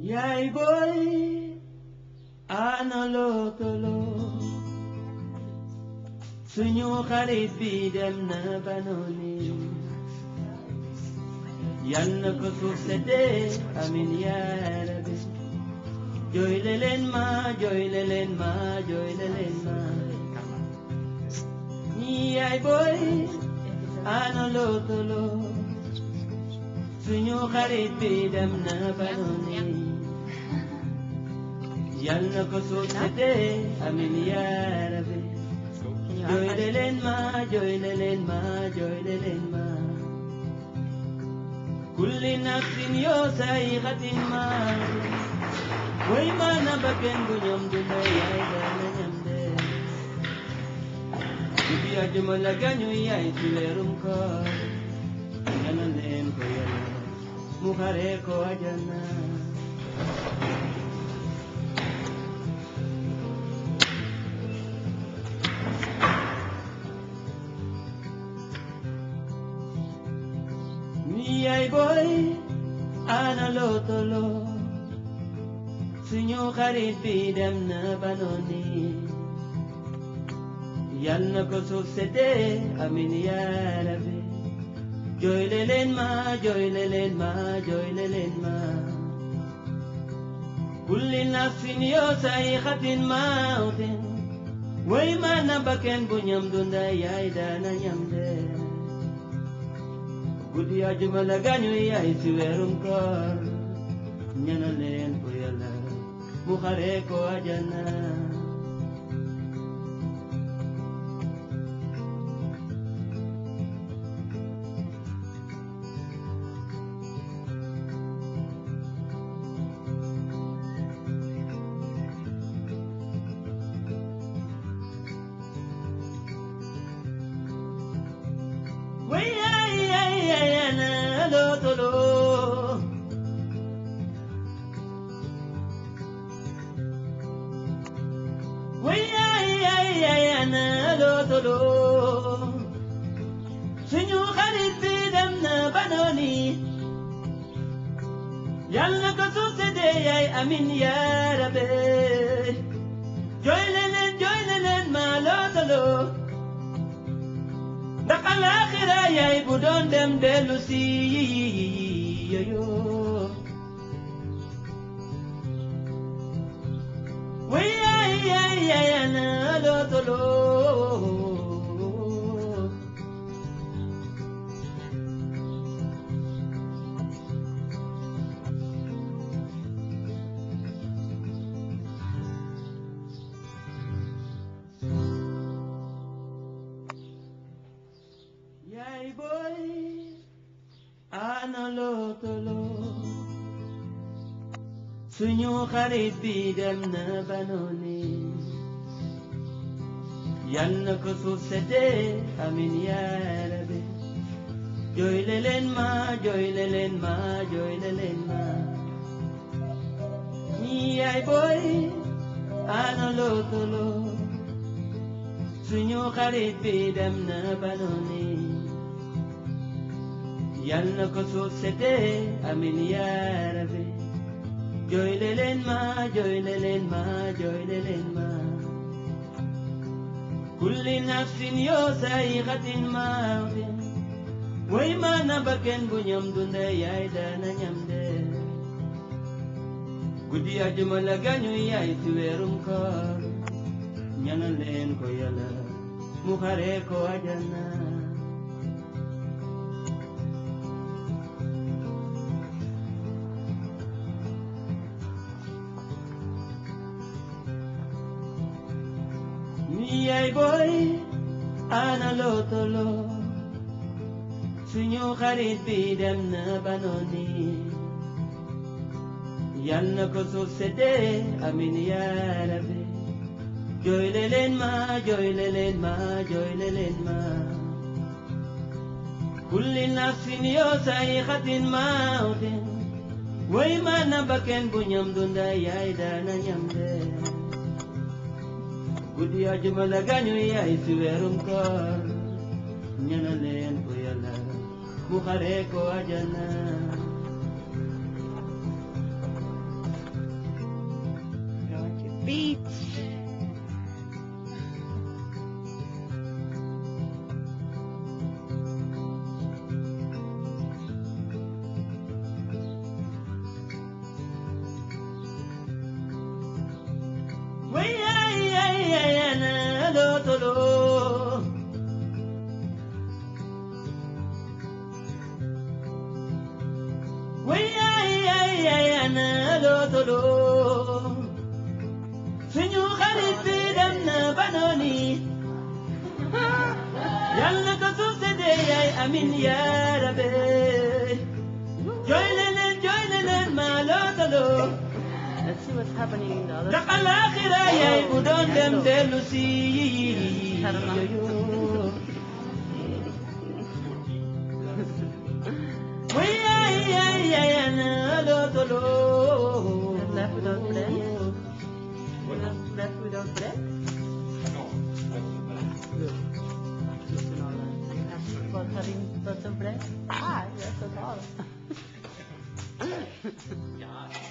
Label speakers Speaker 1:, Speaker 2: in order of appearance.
Speaker 1: yaay booy ana loo toloo suñu xarit bi dem na ba nooni yal na ko suuf seddee amin yaa rabbi jooyle leen ma jooyle leen ma jooyle leen ma yaay booy ana loo toloo suñu xarit bi dem na ba nooni yal na ko suuf seddee amin yaa rabbi jooyle leen ma jooyle leen ma jooyle leen ma kulli nafsin yoo sayxatin ma way ma na bakken bu ñoom dunda yaay dana ñam de guddi ajuma la gañu yaay ci weerum koor ñana leen ko yàlla mu xare ko ajana yaay booy ana loo toloo suñu xarit bi dem na ba nooni yal na ko suuf seddee amin yaa rabbi jooyle leen ma jooyle leen ma jooyle leen ma kulli nafsin yoo sayxatin mawtin way ma na bakken bu ñam dunda yaay daana ñam de guddi ajuma la gañu yaay ci weerum koor ñana leen ko yàlla mu xare ko ajana way ay ay ay ana loo toloo way ay ay ay ana loo toloo suñu xarit bi dem na ba nooni yàlla ko suuf seddee yaay amin yaa rabbe jooyle leen jooyle leen ma loo toloo ndax alaaxira yaay bu doon dem dellu si yoyo way yaay yaay yaay ana loo toloo yaay booy ana loo toloo suñu xarit bi dem na ba nooni yal na ko suuf seddee amin yaa rabbi jooyle leen ma jooyle leen ma jooyle leen ma yaay booy ana loo toloo suñu xarit bi dem na ba nooni yal na ko suuf seddee amin yaa rabbi jooyle leen ma jooyle leen ma jooyle leen ma kulli nafsin yoo sayxatin mawtin way ma na bakken bu ñam dunde yaay dana ñam de guddi ajuma la gañu yaay ci weerum koor ñana leen ko yàlla mu xare ko ajana yaay booy ana loo toloo suñu xarit bi dem na ba nooni yal na ko suuf seddee amin yaa rabbi jooyle leen ma jooyle leen ma jooyle leen ma kulli nafsin yoo sayxatin mawtin way ma na bakken bu ñam dunda yaay daana ñam de guddi ajuma la gañu yaay ci weerum koor ñana leen ko yàlla mu xare ko ajana tolo. Way ay ay ay ana lo tolo. Suñu xarit bi dem na banoni. Yàlla ko suuf sedee yaay amin yaa rabbi. Jooy leen jooy leen ma lo tolo.
Speaker 2: Let's see what's happening in the other
Speaker 1: ndax alaaxira yaay bu doon dem dellu si
Speaker 2: Karma.
Speaker 1: way yaay yaay yaay ana loo toloo
Speaker 2: Left without bread? Left without bread? Good. Good to know that. About having lots of bread? Ah, yes, that's all.